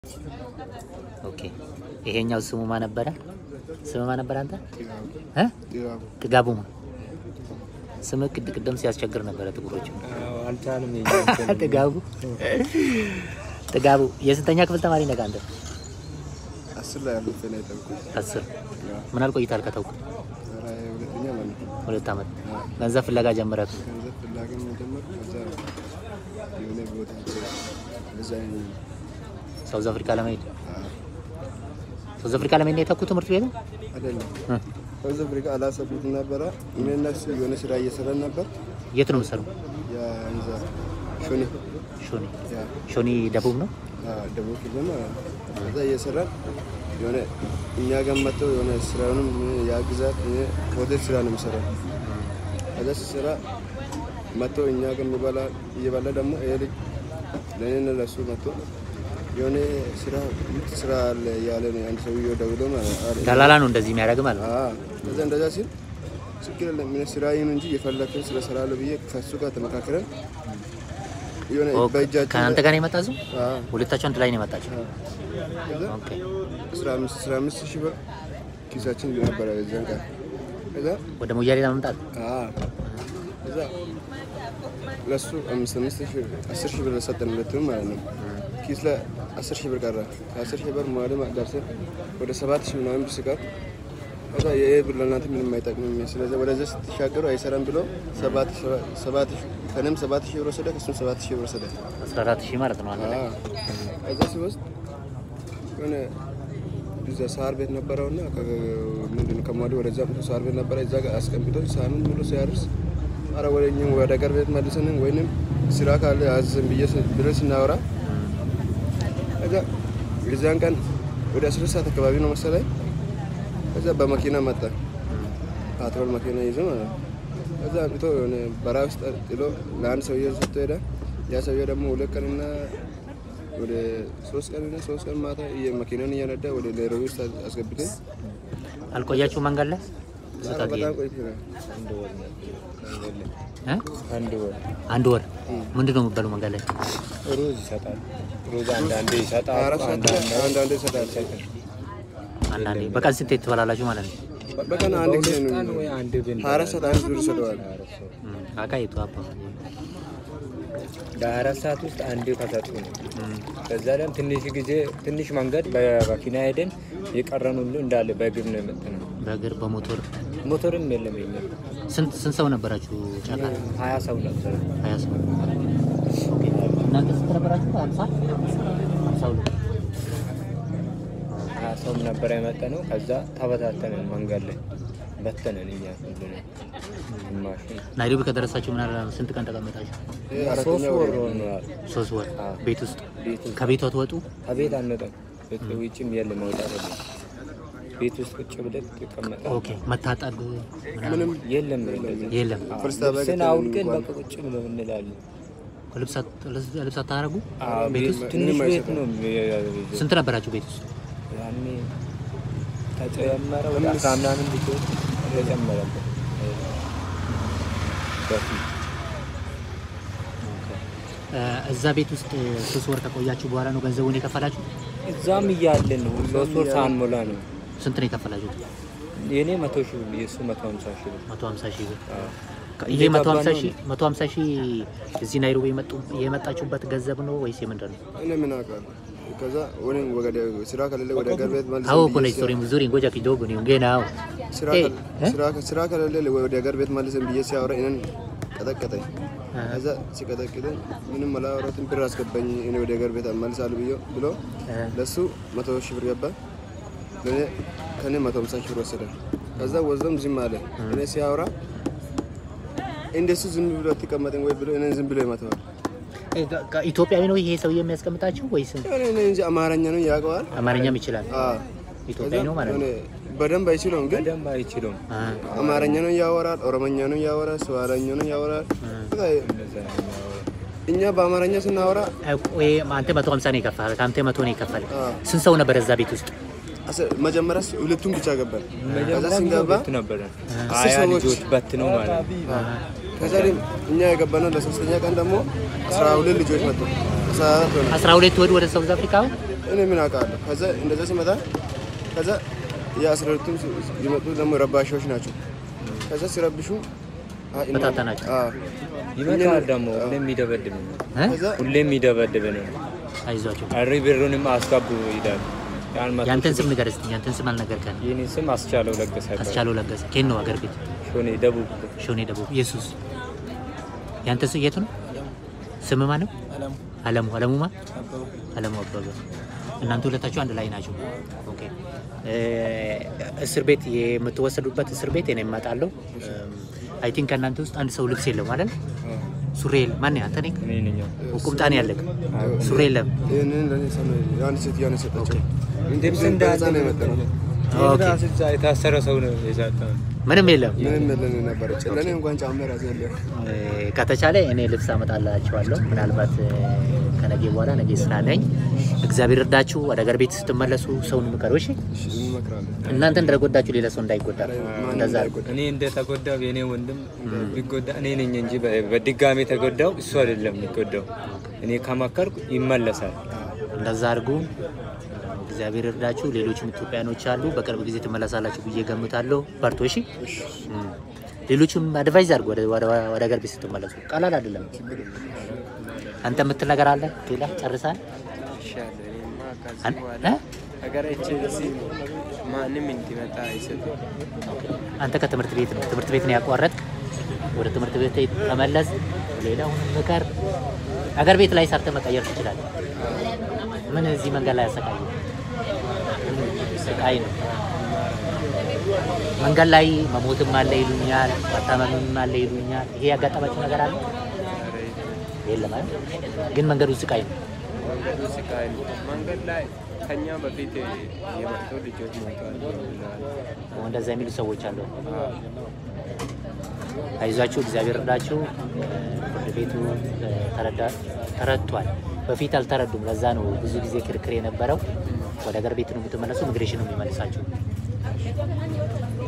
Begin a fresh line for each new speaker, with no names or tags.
ኦኬ ይሄኛው ስሙ ማ ነበረ? ስሙ ማ ነበረ? አንተ እ ጥጋቡ ማ ስም ቅድ ቅድም ሲያስቸግር ነበረ። ጥቁሮች
አልቻልም።
ጥጋቡ ጥጋቡ የስንተኛ ክፍል ተማሪ ነህ አንተ?
አስር ላይ ያሉት ነው የተውኩት።
አስር ምን ያህል ቆይታል ከተውኩ?
ኧረ ሁለተኛ ማለት ነው።
ሁለት ዓመት ገንዘብ ፍለጋ ጀመረክ?
ገንዘብ ፍላጎት መጀመር ከዛ የሆነ ቦታ እዛ
ሳውዝ አፍሪካ ለመሄድ ሳውዝ አፍሪካ ለመሄድ ነው የተኩት ትምህርት ቤቱ
አይደለም
እ?
ሳውዝ አፍሪካ አላሰብኩትም ነበረ። እኔና እሱ የሆነ ስራ እየሰራን ነበር።
የት ነው የምትሰሩ?
የእንዛ ሾኔ
ሾኒ
ያ
ሾኒ ደቡብ ነው።
አ፣ ደቡብ ክልል ማለት ነው። ከዛ እየሰራን የሆነ እኛ ጋር መጥተው የሆነ ስራውንም ያግዛት ሆቴል ስራ ነው የሚሰራው። ከዛ ሲሰራ መጥተው እኛ ጋር የሚበላ እየበላ ደግሞ ይሄ ልጅ ለእኔና ለእሱ መጥቶ የሆነ ስራ ምርጥ ስራ አለ እያለ ነው አንድ ሰውዬው ደውሎ ማለት አለ።
ደላላ ነው እንደዚህ የሚያደርግ ማለት ነው።
አዎ። ከዛ እንደዛ ሲል ችግር የለም እኔ ስራ ይሁን እንጂ የፈለግን ስለ ስራለሁ ብዬ ከሱ ጋር ተመካክረን የሆነ
ኦ፣
በእጃችን
ከአንተ ጋር ነው የመጣ እዚሁ?
አዎ።
ሁለታችሁ አንድ ላይ ነው የመጣችሁ?
ከዛ
ኦኬ
አስራ አምስት አስራ አምስት ሺህ ብር ኪሳችን ነበረ የዛን ቀን። ከዛ
ወደ ሞያሌ ለመምጣት
አዎ፣ ከዛ ለሱ አምስት አምስት ሺህ አስር ሺህ ብር ሰጠን ሁለቱንም ማለት ነው። ኪስ ላይ አስር ሺህ ብር ቀረ። ከአስር ሺህ ብር መዋለ ደርሰን ወደ ሰባት ሺህ ምናምን ብር ሲቀር ከዛ ይሄ ብር ለእናንተ ምንም አይጠቅምም፣ ስለዚህ ወደዚያ ስትሻገሩ አይሰራም ብሎ ሰባት ሺህ- ሰባት ሺህ ከእኔም ሰባት ሺህ ብር ወሰደ፣ ከእሱም ሰባት ሺህ ብር ወሰደ።
14 ሺህ ማለት ነው አንድ ላይ።
አዎ። ከዛ ሲወስድ የሆነ እዛ ሳር ቤት ነበረውና ምንድነው ከማዲ ወደዛ መቶ ሳር ቤት ነበረ። እዛ ጋር አስቀምጦ ሳምንት ሙሉ ሲያርስ አረ ወደ እኛ ወደ ገር ቤት መልሰንን ወይንም ስራ ካለ አዘን ብዬ ስ- ብለን ስናወራ ከዛ የዛን ቀን ወደ አስር ሰዓት አካባቢ ነው መሰለኝ። ከዛ በመኪና መጣ ፓትሮል መኪና ይዞ ማለት ነው። ከዛ አምጥቶ የሆነ በራ ውስጥ ጥሎ ለአንድ ሰውዬ ሰጥቶ ሄደ። ያ ሰውዬ ደግሞ ሁለት ቀንና ወደ ሶስት ቀንና ሶስት ቀን ማታ መኪናን እያነዳ ወደ ናይሮቢ ውስጥ አስገብተን
አልቆያችሁ መንገድ ላይ
ኧረ በጣም ቆይተናል።
እ?
አንድ ወር
አንድ ወር ምንድን ነው የሚባለው መንገድ ላይ?
ሩዝ ይሰጣል። ሩዝ አንዳንዴ ይሰጣል።
አራት ሰዓት ላይ አንዳንዴ ይሰጣል።
አንዳንዴ በቀን ስንት ትበላላችሁ ማለት ነው?
በቀን አንድ ጊዜ ነው
ቀን ወይ አንድ ብን
ሀያ አራት ሰዓት አንድ ዙር ይሰጠዋል።
እም፣ አቃይቱ አባ
ለአራት ሰዓት ውስጥ አንዴ ከሰጡ ነው። ከዛ ላይ ትንሽ ጊዜ ትንሽ መንገድ በመኪና ሄደን የቀረን ሁሉ እንዳለ በእግር ነው የመጣነው።
በእግር በሞቶር
ሞተርም የለም የኛ
ስንት ስንት ሰው ነበራችሁ? ጫካ
ሀያ ሰው ነበር።
ሀያ ሰው ኦኬ። እናንተ ስንት ነበራችሁ? ሀምሳ ሀምሳ ሁለት
ሀያ ሰው ነበር የመጣ ነው። ከዛ ተበታተነን መንገድ ላይ በተነን እኛ ሁሉንም ግማሽ
ናይሮቢ ከደረሳችሁ ምን ያህል ስንት ቀን ተቀመጣችሁ?
ይሄ
ሶስት
አራተኛ
ወር
ወር ነው።
ሆኗል።
ሶስት ወር
አዎ።
ቤት ውስጥ
ቤት ውስጥ
ከቤቷ ትወጡ
ከቤት አንወጣም። ውጭም የለም መውጣት የለም። ቤት ውስጥ ቁጭ ብለን ተቀመጠ
ኦኬ። መታጠብ ምናምን
ምንም
የለም እንደዚህ
የለም።
ፍልስ ታበያ
ልብስን
ገጠመን
አውልቀን
እንኳን
በቃ ቁጭ ብለን እንላለን።
ልብስ አት- ልብስ አታረጉ?
አዎ፣
ቤት
ቤት
ውስጥ
ትንሽ
ምንም
ቤት
አይሰጥም።
ነው የሚይዘው።
ስንት ነበራችሁ ቤት ውስጥ?
ያኔ ተጨመረ ወደ አስራ ምናምን ልጆች ተጨመረበት በፊት
እ፣ እዛ ቤት ውስጥ ሶስት ወር ከቆያችሁ በኋላ ነው ገንዘቡን የከፈላችሁ?
እዛም እያለን ነው ሶስት ወር ሳንሞላ ነው።
ስንት ነው የከፈላችሁት?
የእኔ መቶ ሺህ ብር የእሱ መቶ ሀምሳ ሺህ ብር
150 ሺህ ብር።
አዎ።
ይሄ 150 ሺህ 150 ሺህ እዚህ ናይሮቢ የመጡ የመጣችሁበት ገንዘብ ነው ወይስ የምንድን ነው?
እኔ ምን አውቃለሁ። ከዛ ወይም ወደ ስራ ከሌለ ወደ ገር ቤት መልሰን
አዎ
ብዬ
kuna
ሲያ-
historia mzuri ngoja kidogo niongee nao.
ስራ
Eh,
ከ-
eh?
ስራ- ስራ ከሌለ ወደ ገር ቤት መልሰን ብዬ ሲያወራ እኔን ቀጠቀጠኝ።
አሃ።
ከዛ ሲቀጠቅጠኝ ምንም አላወራትም። ብር አስገባኝ እኔ ወደ ገር ቤት እመልሳለሁ ብዬ ብሎ
አሃ።
ለሱ መቶ ሺህ ብር ገባ። ለእኔ ከእኔ መቶ ሃምሳ ሺህ ብር ወሰደ። ከዛ ወስዶም ዝም አለ። እኔ ሲያወራ እንደሱ ዝም ብሎ አትቀመጥም ወይ ብሎ እኔን ዝም ብሎ ይመታዋል።
Eh, ka- ka- ኢትዮጵያዊ ነው ይሄ ሰው የሚያስቀምጣችሁ ወይስ
የሆነ እኔ እንጂ አማርኛ ነው ያውቀዋል።
አማርኛም ይችላል?
አዎ።
ኢትዮጵያዊ ነው ማለት ነው።
የሆነ በደንብ አይችለውም ግን
በደንብ አይችሉም።
አሃ።
አማርኛ ነው ያወራል፣ ኦሮሞኛ ነው ያወራል፣ ስዋለኛ ነው ያወራል። በቃ
እንደዛ ነው የሚያወራው።
እኛ በአማርኛ ስናወራ
አይ፣ ቆይ አንተ 150 ነው የከፈለ አንተ 100 ነው የከፈለ
አዎ።
ስንት ሰው ነበር እዛ ቤት ውስጥ?
አስ- መጀመሪያ ሁለቱም ብቻ ገባል። ከዛ
መጀመሪያ
ስንገባ
ሁለት ነበረ
አስር
ሀያ
ሰዎች።
ልጆች በት ነው ማለት ነው።
ከዛ ደግሞ እኛ የገባነው ለሶስተኛ ቀን ደግሞ አስራ ሁለት ልጆች መጡ። አስራ አራት ሆነ።
12 ወድ ወደ ሳውዝ አፍሪካ
እኔ ምን አውቃለሁ። ከዛ እንደዛ ሲመጣ ከዛ የአስራ ሁለቱም የመጡ ደግሞ ረባሻዎች ናቸው። ከዛ ሲረብሹ አ- እነ-
በታተናቸው።
አዎ።
ይመጣል ደግሞ ሁሌም የሚደበድብ ነው።
እ?
ከዛ
ሁሌም የሚደበድብ ነው።
አይዟቸው።
አሪ ብሩንም አስገቡ ይላል። ያን መቶ
ያንተን ስም
ሺህ
ንገር እስኪ። ያንተን ስም አልነገርከን።
የኔ ስም አስቻለው ለገሰ ይባላል።
አስቻለው ለገሰ። ኬን ነው አገር ቤት
ሾኔ ደቡብ
ሾኔ ደቡብ። ኢየሱስ ያንተ ስ የቱ ነው? ስም ማን ነው? አለሙ አለሙ ማ አለሙ አበበ። እናንተ ሁለታችሁ አንድ ላይ ናችሁ። ኦኬ እ፣ እስር ቤት የምትወሰዱበት እስር ቤት እኔ እመጣለሁ። አይ ቲንክ ከእናንተ ውስጥ አንድ ሰው ልብስ የለው ማለት ሱሪ የለ ማን አንተ ነህ?
እኔ ነኝ።
ቁምጣን ያለህ ሱሪ የለም።
ይህንን ለእኔ ሰው ነው የአንድ ሴትዮዋ ነው የሰጠችው።
ልብስ
በዛ
እንዳለ
ነው የመጣነው።
ኦኬ
የታሰረ ሰው ነው የሰጠው።
ምንም የለም።
ምንም የለን ነበረ። ለእኔ እንኳን ጫማ ራሱ የለም።
እ፣ ከተቻለ እኔ ልብስ አመጣላችኋለሁ። ምናልባት እ፣ ከነገ በኋላ ነገ ስራ ነኝ። እግዚአብሔር እርዳችሁ። ወደ ሀገር ቤት ስትመለሱ ሰውን ምከሩ። እሺ
እሺ፣ እንመክራለን።
እናንተ እንደጎዳችሁ ሌላ ሰው እንዳይጎዳ
ማንም
እንደዛ
እንዳይጎዳ።
እኔ እንደተጎዳው የኔ ወንድም ቢጎዳ እኔ ነኝ እንጂ በ- በድጋሚ ተጎዳው እሱ አይደለም የሚጎዳው። እኔ ከመከርኩ ይመለሳል።
እንደዛ አድርጉ። እግዚአብሔር እርዳችሁ። ሌሎችም ኢትዮጵያኖች አሉ። በቅርብ ጊዜ ትመለሳላችሁ ብዬ ገምታለሁ። በርቶ እሺ። እም። ሌሎችም አድቫይዝ አድርጉ ወደ ወደ ወደ ሀገር ቤት ስትመለሱ። ቀላል አይደለም። አንተ የምትል ነገር አለ ሌላ ጨርሳል? አን- እ?
ሀገራችን እዚህ ማንም እንዲመጣ አይሰጥም።
አንተ ከትምህርት ቤት ነው ትምህርት ቤት ነው ያቋረጥ። ወደ ትምህርት ቤት ተመለስ። ሌላውን ምከር። ሀገር ቤት ላይ ሰርተ መቀየር ትችላለህ። ምን እዚህ መንገድ ላይ ያሰቃዩ ስቃይ ነው። መንገድ ላይ መሞትም አለ ይሉኛል፣ መታመምም አለ ይሉኛል። ይሄ ያጋጠማችሁ ነገር አለ የለም አይደል? ግን መንገዱ ስቃይ ነው።
መንገዱ ስቃይ ነው። መንገድ ላይ ከኛ በፊት የመጡ ልጆች ሞቷል ብለዋል።
እንደዛ የሚሉ ሰዎች አሉ። አይዟችሁ፣ እግዚአብሔር እርዳችሁ። ፍርድ ቤቱ ተረዳ- ተረድቷል። በፊት አልተረዱም። ለዛ ነው ብዙ ጊዜ ክርክር የነበረው። ወደ ሀገር ቤት ነው የምትመለሱ፣ ኢሚግሬሽን ነው የሚመልሳችሁ።